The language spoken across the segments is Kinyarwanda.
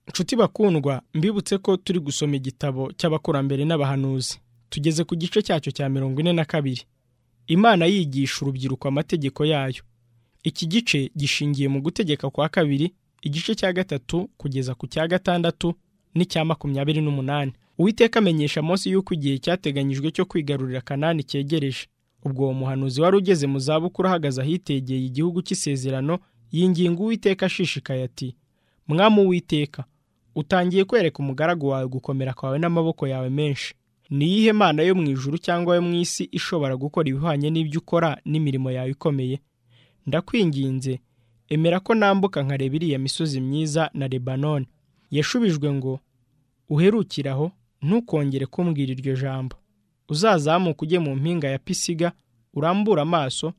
nshuti bakundwa mbibutse ko turi gusoma igitabo cy'abakurambere n'abahanuzi tugeze ku gice cyacyo cya mirongo ine na kabiri imana yigisha urubyiruko amategeko yayo iki gice gishingiye mu gutegeka kwa kabiri igice cya gatatu kugeza ku cya gatandatu n'icya makumyabiri n'umunani uwiteka amenyesha munsi y'uko igihe cyateganyijwe cyo kwigarurira kanani cyegereje ubwo uwo muhanuzi wari ugeze mu zabukuru ahagaze ahitegeye igihugu cy'isezerano yinginga uwiteka ashishikaye ati mwamu uwiteka utangiye kwereka umugaragu wawe gukomera kwawe n'amaboko yawe menshi niyihe mana yo mu ijuru cyangwa yo mu isi ishobora gukora ibihwanye n'ibyo ukora n'imirimo yawe ikomeye ndakwinginze emera ko nambuka nkareba iriya misozi myiza na lebanoni yashubijwe ngo uherukiraho ntukongere kumbwira iryo jambo uzazamuka ujye mu mpinga ya pisiga urambure amaso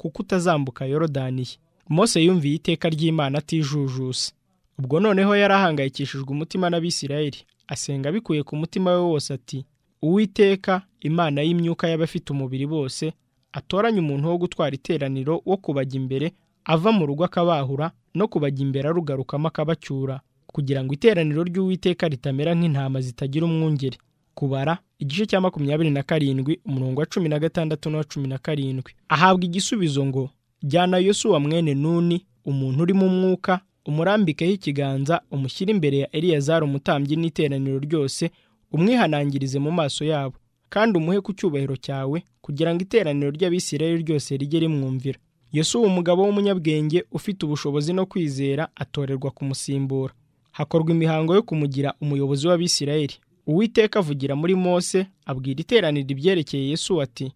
kuko utazambuka yorodaniye mose yumviye iteka ry'imana atijujuse ubwo noneho yari ahangayikishijwe umutima n'abisirayeli asenga bikuye ku mutima we wose ati uwiteka imana y'imyuka y'abafite umubiri bose atoranye umuntu wo gutwara iteraniro wo kubajya imbere ava mu rugo akabahura no kubajya imbere arugarukamo akabacyura kugira ngo iteraniro ry'uwiteka ritamera nk'intama zitagira umwungeri kubara igice cya makumyabiri na karindwi umurongo wa cumi na gatandatu n'uwa cumi na karindwi ahabwa igisubizo ngo jyana yosuwa mwene nuni umuntu urimo umwuka umurambikeho ikiganza umushyire imbere ya eliyazari umutambyi n'iteraniro ryose umwihanangirize mu maso yabo kandi umuhe ku cyubahiro cyawe kugira ngo iteraniro ry'abisirayeli ryose rijye rimwumvira yosuwa umugabo w'umunyabwenge ufite ubushobozi no kwizera atorerwa kumusimbura hakorwa imihango yo kumugira umuyobozi w'abisirayeli uwiteka avugira muri mose abwira iteraniro ibyerekeye yesuwa ati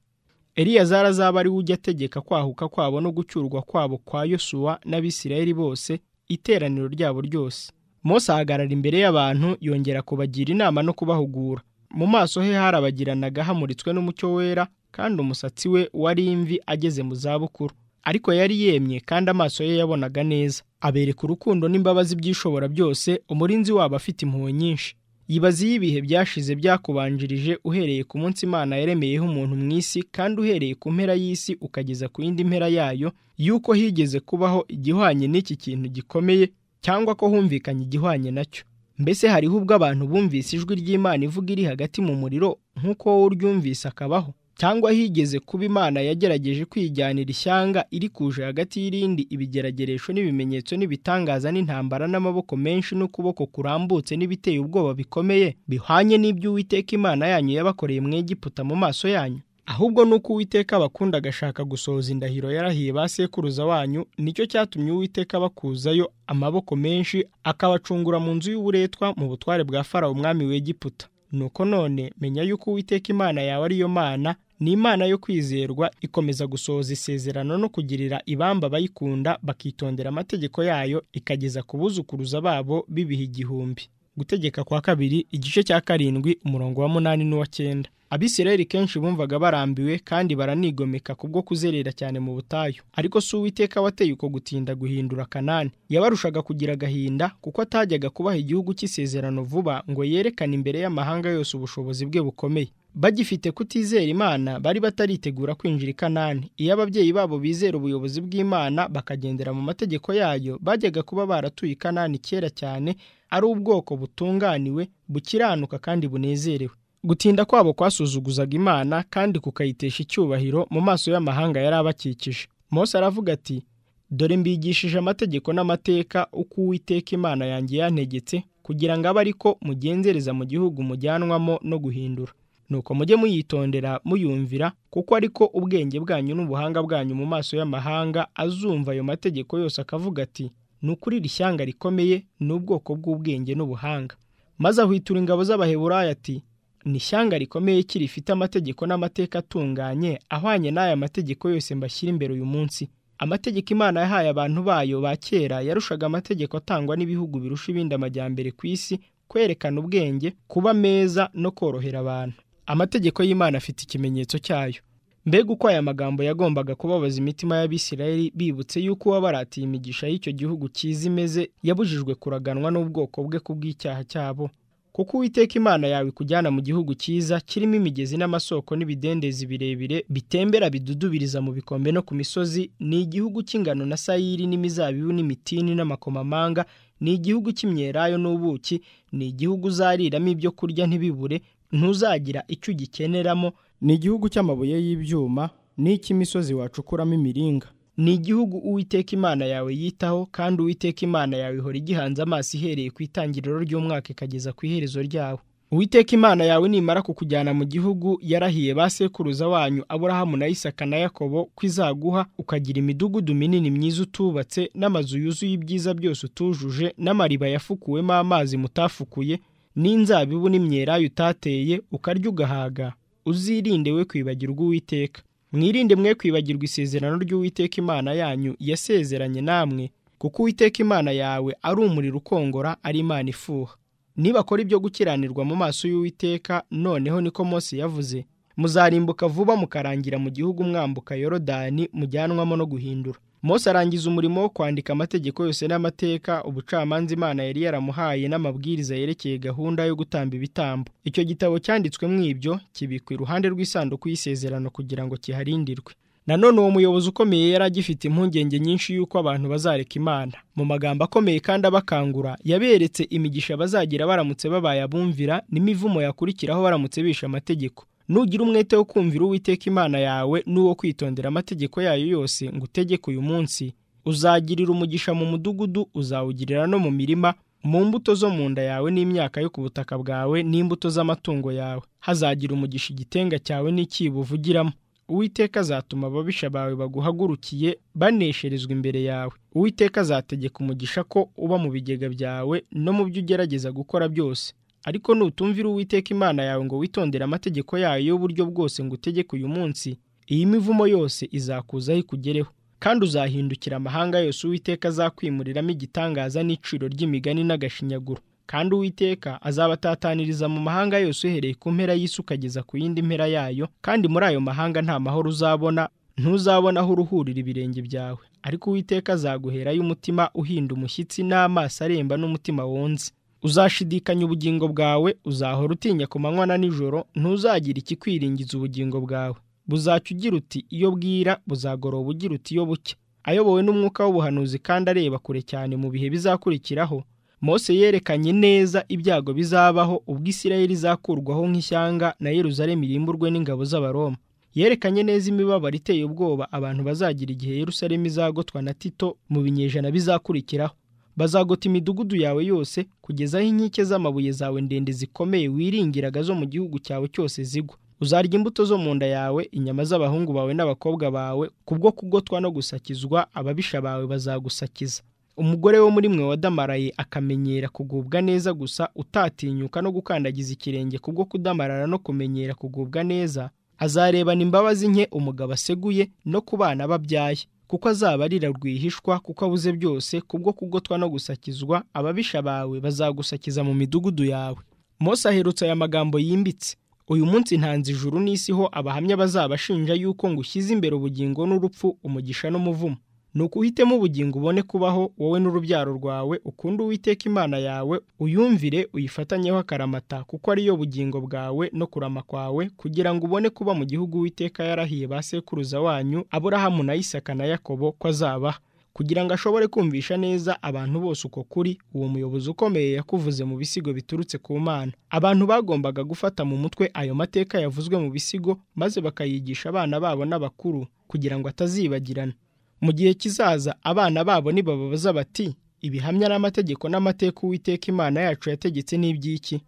eliyazari azaba ari we ujya ategeka kwahuka kwabo no gucyurwa kwabo kwa yosuwa n'abisirayeli bose iteraniro ryabo ryose Mose ahagarara imbere y'abantu yongera kubagira inama no kubahugura mu maso he harabagiranaga hamuritswe n'umucyo wera kandi umusatsi we wari imvi ageze mu zabukuru ariko yari yemye kandi amaso ye yabonaga neza abereka urukundo n'imbabazi by'ishobora byose umurinzi wabo afite impuhwe nyinshi yibaza iyo ibihe byashize byakubanjirije uhereye ku munsi imana yaremeyeho umuntu mu isi kandi uhereye ku mpera y'isi ukageza ku yindi mpera yayo y'uko higeze kubaho igihwanye n'iki kintu gikomeye cyangwa ko humvikanye igihwanye nacyo mbese hariho ubwo abantu bumvise ijwi ry'imana ivuga iri hagati mu muriro nk'uko wowe uryumvise akabaho cyangwa higeze kuba imana yagerageje kwijyanira ishyanga iri kuje hagati y'irindi ibigerageresho n'ibimenyetso n'ibitangaza n'intambara n'amaboko menshi n'ukuboko kurambutse n'ibiteye ubwoba bikomeye bihwanye n'ibyo uwiteka imana yanyu yabakoreye mu Egiputa mu maso yanyu ahubwo nuko uwiteka abakunda agashaka gusohoza indahiro yarahiye ba sekuruza wanyu nicyo cyatumye uwiteka abakuzayo amaboko menshi akabacungura mu nzu y'uburetwa mu butware bwa farawo umwami w'Egiputa nuko none menya yuko uwiteka imana yawe ariyo mana ni imana yo kwizerwa ikomeza gusohoza isezerano no kugirira ibamba abayikunda bakitondera amategeko yayo ikageza ku buzukuruza babo bibiha igihumbi gutegeka kwa kabiri igice cya karindwi umurongo wa munani n'uwa cyenda abisirayeli kenshi bumvaga barambiwe kandi baranigomeka kubwo kuzerera cyane mu butayu ariko si uwiteka wateye uko gutinda guhindura kanani yabarushaga kugira agahinda kuko atajyaga kubaha igihugu cy'isezerano vuba ngo yerekane imbere y'amahanga yose ubushobozi bwe bukomeye bagifite kutizera imana bari bataritegura kwinjira i kanani iyo ababyeyi babo bizera ubuyobozi bw'imana bakagendera mu mategeko yayo bajyaga kuba baratuye i kanani kera cyane ari ubwoko butunganiwe bukiranuka kandi bunezerewe gutinda kwabo kwasuzuguzaga imana kandi kukayitesha icyubahiro mu maso y'amahanga yari abakikije Mose aravuga ati dore mbigishije amategeko n'amateka uko uwiteka imana yanjye yantegetse kugira ngo abe ariko mugenzereza mu gihugu mujyanwamo no guhindura nuko mujye muyitondera muyumvira kuko ariko ubwenge bwanyu n'ubuhanga bwanyu mu maso y'amahanga azumva ayo mategeko yose akavuga ati ni ukuri iri shyanga rikomeye ni ubwoko bw'ubwenge n'ubuhanga maze ahwitura ingabo z'abaheburayo ati ni ishyanga rikomeye ki rifite amategeko n'amateka atunganye ahwanye n'aya mategeko yose mbashyira imbere uyu munsi amategeko imana yahaye abantu bayo ba kera yarushaga amategeko atangwa n'ibihugu birusha ibindi amajyambere ku isi kwerekana ubwenge kuba meza no korohera abantu amategeko y'imana afite ikimenyetso cyayo mbega uko aya magambo yagombaga kubabaza imitima y'abisirayeli bibutse y'uko uwabaratiye imigisha y'icyo gihugu cyiza imeze yabujijwe kuraganwa n'ubwoko bwe ku bw'icyaha cyabo kuko uwiteka imana yawe kujyana mu gihugu cyiza kirimo imigezi n'amasoko n'ibidendezi birebire bitembera bidudubiriza mu bikombe no ku misozi ni igihugu cy'ingano na sayiri n'imizabibu n'imitini n'amakomamanga ni igihugu cy'imyelayo n'ubuki ni igihugu uzariramo ibyo kurya ntibibure ntuzagira icyo ugikeneramo ni igihugu cy'amabuye y'ibyuma n'icy'imisozi wacukuramo imiringa ni igihugu uwiteka imana yawe yitaho kandi uwiteka imana yawe ihora igihanze amaso ihereye ku itangiriro ry'umwaka ikageza ku iherezo ryawo uwiteka imana yawe nimara kukujyana mu gihugu yarahiye ba sekuruza wanyu aburahamu na isaka na yakobo ko izaguha ukagira imidugudu minini myiza utubatse n'amazu yuzuye ibyiza byose utujuje n'amariba yafukuwemo amazi mutafukuye n'inzabibu n'imyelayo utateye ukarya ugahaga uzirinde we kwibagirwa uwiteka mwirinde mwe kwibagirwa isezerano ry'uwiteka imana yanyu yasezeranye namwe kuko uwiteka imana yawe ari umuriro ukongora ari imana ifuha nibakora ibyo gukiranirwa mu maso y'uwiteka noneho niko Mose yavuze muzarimbuka vuba mukarangira mu gihugu mwambuka yorodani mujyanwamo no guhindura Mose arangiza umurimo wo kwandika amategeko yose n'amateka ubucamanza imana yari yaramuhaye n'amabwiriza yerekeye gahunda yo gutamba ibitambo icyo gitabo cyanditswemo ibyo kibikwa iruhande rw'isanduku y'isezerano kugira ngo kiharindirwe nanone uwo muyobozi ukomeye yari agifite impungenge nyinshi y'uko abantu bazareka imana mu magambo akomeye kandi abakangura yaberetse imigisha bazagira baramutse babaye abumvira n'imivumo yakurikiraho baramutse bishe amategeko nugira umwete wo kumvira uwiteka imana yawe n'uwo kwitondera amategeko yayo yose ngo utegeke uyu munsi uzagirira umugisha mu mudugudu uzawugirira no mu mirima mu mbuto zo mu nda yawe n'imyaka yo ku butaka bwawe n'imbuto z'amatungo yawe hazagira umugisha igitenga cyawe n'ikibo uvugiramo uwiteka azatuma ababisha bawe baguhagurukiye banesherezwa imbere yawe uwiteka azategeka umugisha ko uba mu bigega byawe no mu byo ugerageza gukora byose ariko nutumvira uwiteka imana yawe ngo witondere amategeko yayo y'uburyo bwose ngo utegeke uyu munsi iyi mivumo yose izakuzaho ikugereho kandi uzahindukira amahanga yose uwiteka azakwimuriramo igitangaza n'iciro ry'imigani n'agashinyaguro kandi uwiteka azabatataniriza mu mahanga yose uhereye ku mpera y'isi ukageza ku yindi mpera yayo kandi muri ayo mahanga nta mahoro uzabona ntuzabona aho uruhurira ibirenge byawe ariko uwiteka azaguherayo umutima uhinda umushyitsi n'amaso aremba n'umutima wonze uzashidikanya ubugingo bwawe uzahora utinya ku manywa na nijoro ntuzagira ikikwiringiza ubugingo bwawe buzacya ugira uti iyo bwira buzagoroba ugira uti iyo bucya ayobowe n'umwuka w'ubuhanuzi kandi areba kure cyane mu bihe bizakurikiraho Mose yerekanye neza ibyago bizabaho ubwo Isirayeli izakurwaho nk'ishyanga na Yeruzalemu irimburwe n'ingabo z'Abaroma yerekanye neza imibabaro iteye ubwoba abantu bazagira igihe Yeruzalemu izagotwa na Tito mu binyejana bizakurikiraho bazagota imidugudu yawe yose kugeza aho inkike z'amabuye zawe ndende zikomeye wiringiraga zo mu gihugu cyawe cyose zigwa uzarya imbuto zo mu nda yawe inyama z'abahungu bawe n'abakobwa bawe kubwo kugotwa no gusakizwa ababisha bawe bazagusakiza umugore wo muri mwe wadamaraye akamenyera kugubwa neza gusa utatinyuka no gukandagiza ikirenge kubwo kudamarara no kumenyera kugubwa neza azarebana imbabazi nke umugabo aseguye no ku bana babyaye kuko azaba arira rwihishwa kuko abuze byose kubwo kugotwa no gusakizwa ababisha bawe bazagusakiza mu midugudu yawe Mose aherutse aya magambo yimbitse uyu munsi ntanze ijuru n'isi ho abahamya bazabashinja yuko ngo ushyize imbere ubugingo n'urupfu umugisha n'umuvumo ni ukuhitemo ubugingo ubone kubaho wowe n'urubyaro rwawe ukunde uwiteka imana yawe uyumvire uyifatanyeho akaramata kuko ariyo bugingo bwawe no kurama kwawe kugira ngo ubone kuba mu gihugu uwiteka yarahiye ba sekuruza wanyu aburahamu na isaka na yakobo ko azabaha kugira ngo ashobore kumvisha neza abantu bose uko kuri uwo muyobozi ukomeye yakuvuze mu bisigo biturutse ku mana abantu bagombaga gufata mu mutwe ayo mateka yavuzwe mu bisigo maze bakayigisha abana babo n'abakuru kugira ngo atazibagirana mu gihe kizaza abana babo nibababaza bati ibihamya n'amategeko n'amateka uwiteka imana yacu yategetse n'iby'iki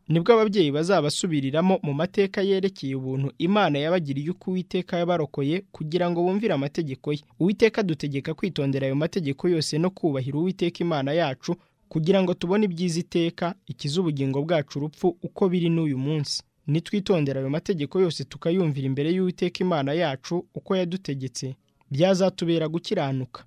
nibwo ababyeyi bazabasubiriramo mu mateka yerekeye ubuntu imana yabagiriye uko uwiteka yabarokoye kugira ngo bumvire amategeko ye uwiteka dutegeka kwitondera ayo mategeko yose no kubahira uwiteka imana yacu kugira ngo tubone ibyiza iteka ikiza ubugingo bwacu urupfu uko biri n'uyu munsi nitwitondera ayo mategeko yose tukayumvira imbere y'uwiteka imana yacu uko yadutegetse byazatubera gukiranuka